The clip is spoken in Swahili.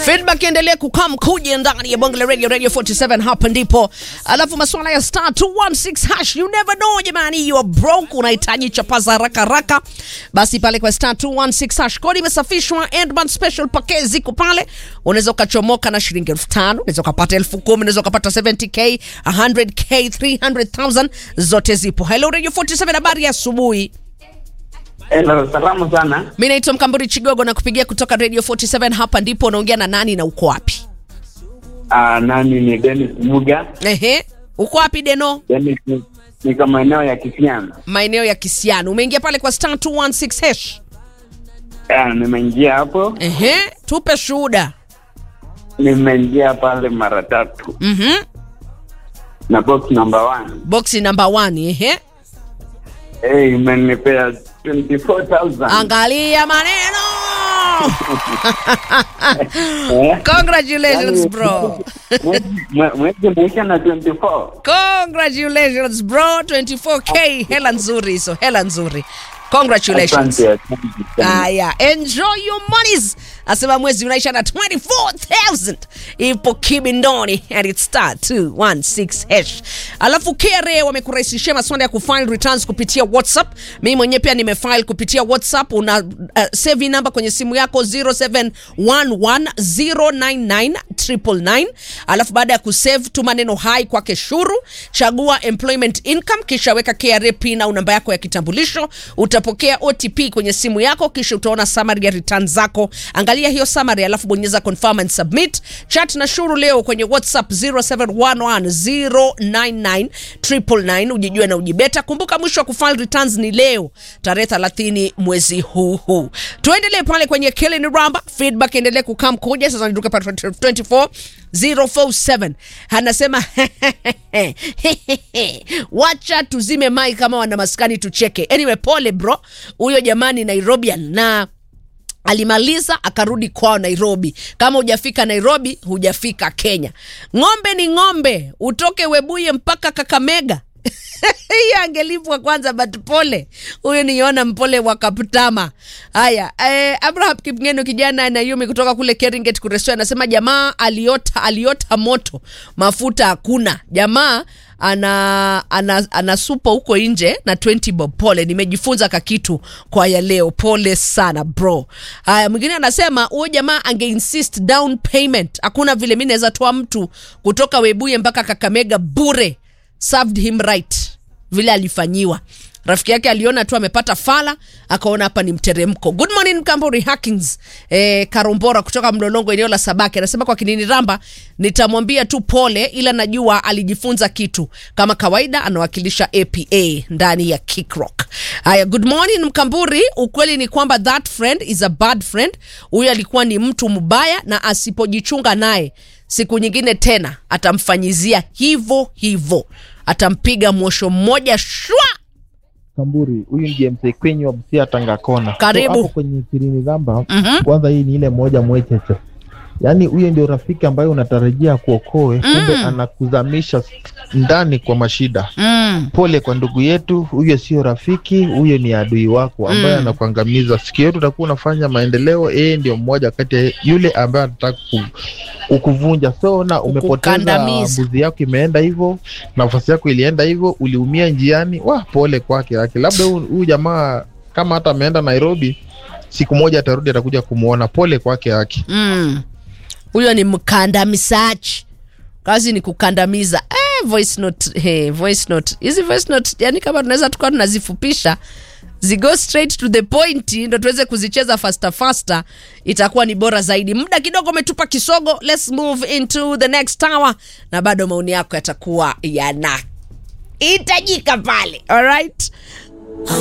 Feedback endelee kukam kuja ndani ya Bongo la Radio Radio 47 hapa ndipo. Alafu masuala ya star 216 hash you never know jamani, you are broke unahitaji chapaza haraka haraka. Basi pale kwa star 216 hash kodi imesafishwa Endman special package ziko pale. Unaweza ukachomoka na shilingi 5000, unaweza ukapata 10000, unaweza ukapata 70k, 100k, 300,000 zote zipo. Hello Radio 47 habari ya asubuhi. Hello, salamu sana. Mi naitwa Mkamburi Chigogo na kupigia kutoka Radio 47 hapa ndipo. Unaongea na nani na uko wapi? Ah, nani ni Dennis Muga. Ehe, uko wapi Deno? Dennis ni- niko maeneo ya Kisiana. Maeneo ya Kisiano. Umeingia pale kwa star 216 hash. Ah, nimeingia hapo, Ehe, tupe shuhuda. nimeingia pale mara tatu Mhm. na box number one. Boxi number 1. Ehe. Eh, imenipea 24,000. Angalia maneno. Eh? Congratulations Yaani, bro. mwezi- mwe- Mwezi umeisha na 24. Congratulations bro. 24k hela nzuri hizo, hela nzuri. Congratulations. Asante, asante sana. Haya, enjoy your monies. Asema mwezi unaisha na 24,000 ipo kibindoni and it's star 216 hash. Alafu KRA wamekurahisishia maswala ya kufile returns kupitia WhatsApp. Mimi mwenyewe pia nimefile kupitia WhatsApp. Una uh, save namba kwenye simu yako 0711099999. Alafu baada ya kusave tuma neno hai kwake shuru, chagua employment income, kisha weka KRA pin au namba yako ya kitambulisho. Utapokea OTP kwenye simu yako, kisha utaona summary ya return zako. Angalia hiyo summary, alafu bonyeza confirm and submit. Chat na shuru leo kwenye WhatsApp 0711099999 ujijue na ujibeta. Kumbuka mwisho wa kufile returns ni leo tarehe 30 mwezi huu huu. Tuendelee pale kwenye Killing Ramba, feedback endelee kukam kuja sasa. Niduke pale 24 047 anasema wacha tuzime mai kama wana maskani tucheke. Anyway, pole bro, huyo jamani Nairobian na alimaliza akarudi kwao Nairobi. Kama hujafika Nairobi, hujafika Kenya. Ng'ombe ni ng'ombe, utoke Webuye mpaka Kakamega hiyo angelipwa kwanza, but pole huyu niona mpole wa Kaptama. Haya, eh, Abraham Kipngeno kijana na Yumi kutoka kule Keringet Kuresoi anasema jamaa aliota aliota moto, mafuta hakuna. Jamaa ana, ana, ana supa huko nje na 20 bob. Pole, nimejifunza kakitu kwa ya leo. Pole sana bro. Haya, mwingine anasema huyo jamaa ange insist down payment. Hakuna vile mi naweza toa mtu kutoka Webuye mpaka Kakamega bure served him right vile alifanyiwa rafiki yake aliona tu amepata fala akaona hapa ni mteremko good morning mkamburi hackings eh, karombora kutoka mlolongo eneo la sabaki anasema kwa kinini ramba nitamwambia tu pole ila najua alijifunza kitu kama kawaida anawakilisha apa ndani ya kickrock haya good morning mkamburi ukweli ni kwamba that friend is a bad friend huyu alikuwa ni mtu mbaya na asipojichunga naye siku nyingine tena atamfanyizia hivo hivo atampiga mwosho mmoja shwa Kamburi, huyu ndiye mzee kwenye wa Busia Tanga Kona. Karibu. So, hapo kwenye Kirini Ramba, Mhm. kwanza hii ni ile moja mwecheche, yaani huyo ndio rafiki ambaye unatarajia kuokoe, kumbe anakuzamisha ndani kwa mashida. mm. Pole kwa ndugu yetu, huyo sio rafiki, huyo ni adui wako ambaye Mm. anakuangamiza. Siku yetu utakuwa unafanya maendeleo, yeye ndio mmoja kati ya yule ambaye anataka ku- kukuvunja. So na umepoteza Kukukandamiza. mbuzi yako, imeenda hivyo, nafasi yako ilienda hivyo, uliumia njiani. Wa pole kwake yake, labda huyu huyu jamaa kama hata ameenda Nairobi, siku moja atarudi, atakuja kumuona. Pole kwake yake. Mm. huyo ni mkandamizaji kazi ni kukandamiza eh, voice note, hey, voice note hizi voice note yani kama tunaweza tukawa tunazifupisha zigo straight to the point ndo tuweze kuzicheza faster faster itakuwa ni bora zaidi muda kidogo umetupa kisogo let's move into the next tower na bado maoni yako yatakuwa yana hitajika pale alright